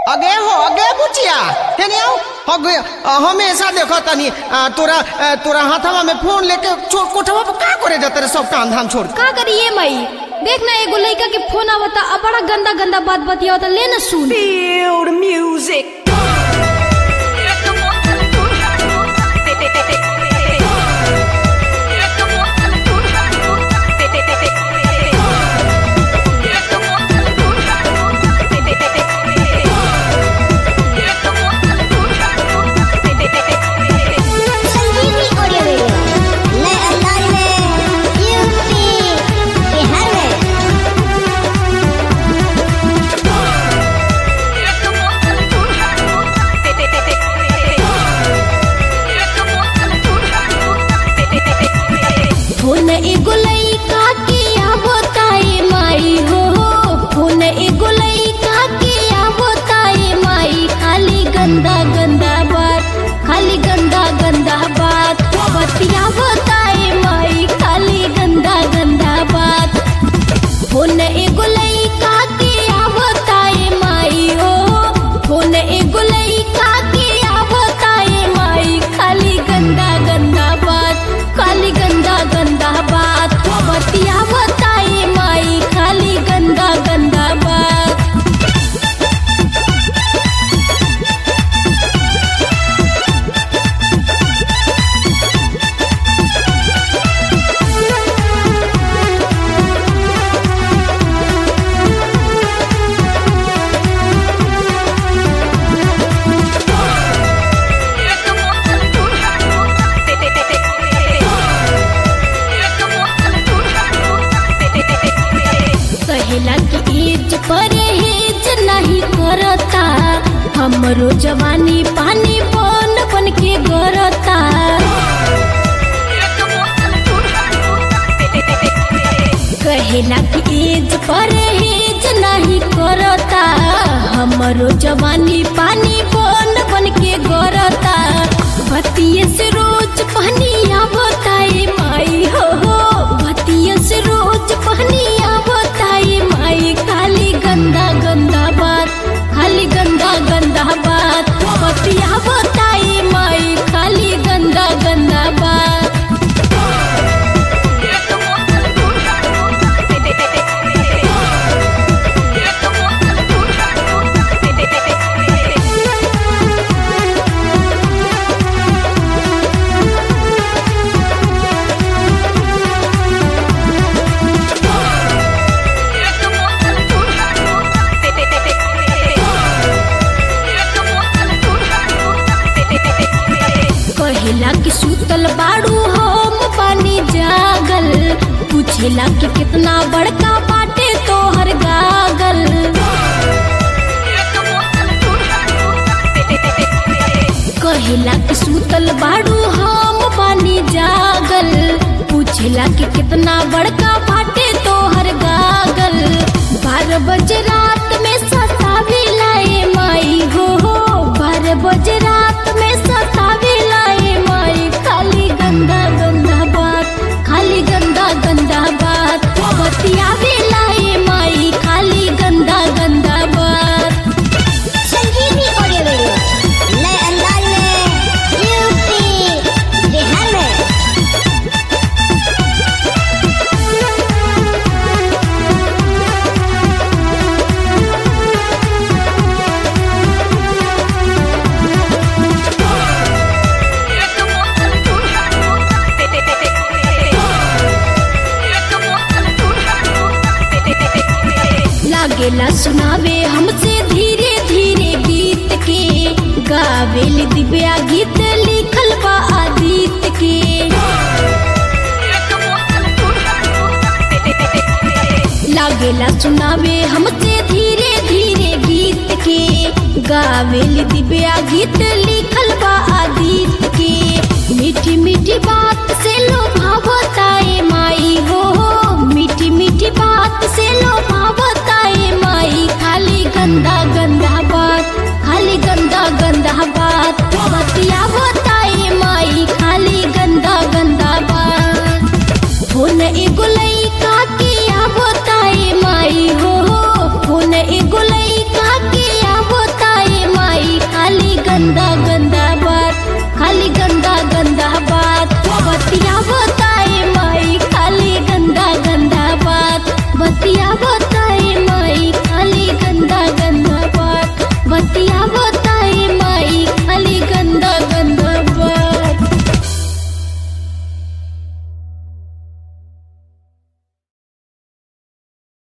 अगे हो अगे बुचिया हेने आओ अगे अ, हमेशा देखो तनी अ, तोरा अ, तोरा हाथवा में फोन लेके चोर कोठवा पर का करे जाते रे सब काम धाम छोड़ के? का करिए मई देख ना एगो लड़का के फोन आवता अब बड़ा गंदा गंदा बात बतियावता ले ना सुन Feel the music. Sanjivani audio video नए अंदाज में यूपी बिहार में फोन एगो लड़का के आवताए माई हो फोन एगो लड़का के आवताए माई खाली गंदा गंदा बात खाली गंदा गंदा बात बतियावताए माई खाली गंदा गंदा बात फोन एगो लड़का के आवताए माई हो फोन एगो लड़का के आवताए माई खाली गंदा गंदा बात खाली गंदा गंदा बात बतियावताए माई खाली गंदा गंदा बात कहेला कि एज परहेज नहीं करता हमरो जवानी पानी बन बन के गरता कहेला कि एज परहेज नहीं करता हमरो जवानी पानी बन बन के गरता भतिये से रोज पहनिया बताए माई हो हो भतिये से रोज पहनिया बताए माई खाली गंदा गंदा बात खाली गंदा गंदा बात बतिया बताए माई खाली गंदा गंदा बात कहेला कि सुतल बाड़ू हम पानी जागल पूछेला कि कितना बड़का बाटे तोहर गागल कहेला कि सुतल बाड़ू हम पानी जागल पूछेला कि कितना बड़का बाटे तोहर गागल बारह बजे रात में सतावे लाए माई हो हो बारह बजे रात में सतावे लाए माई खाली गंदा गंदा बात खाली गंदा गंदा बात बतियावे लाए माई खाली गंदा गंदा बात संजीवनी ऑडियो वीडियो नए अंदाज में यूपी बिहार में लागेला सुनावे हमसे धीरे धीरे गीत के गावेल दिव्या गीत लिखल बा आदित्य के लागेला सुनावे हमसे धीरे धीरे गीत के गावेल दिव्या गीत लिखल बा आदित्य के मीठी मीठी बात से लोभावताए माई हो मीठी मीठी बात से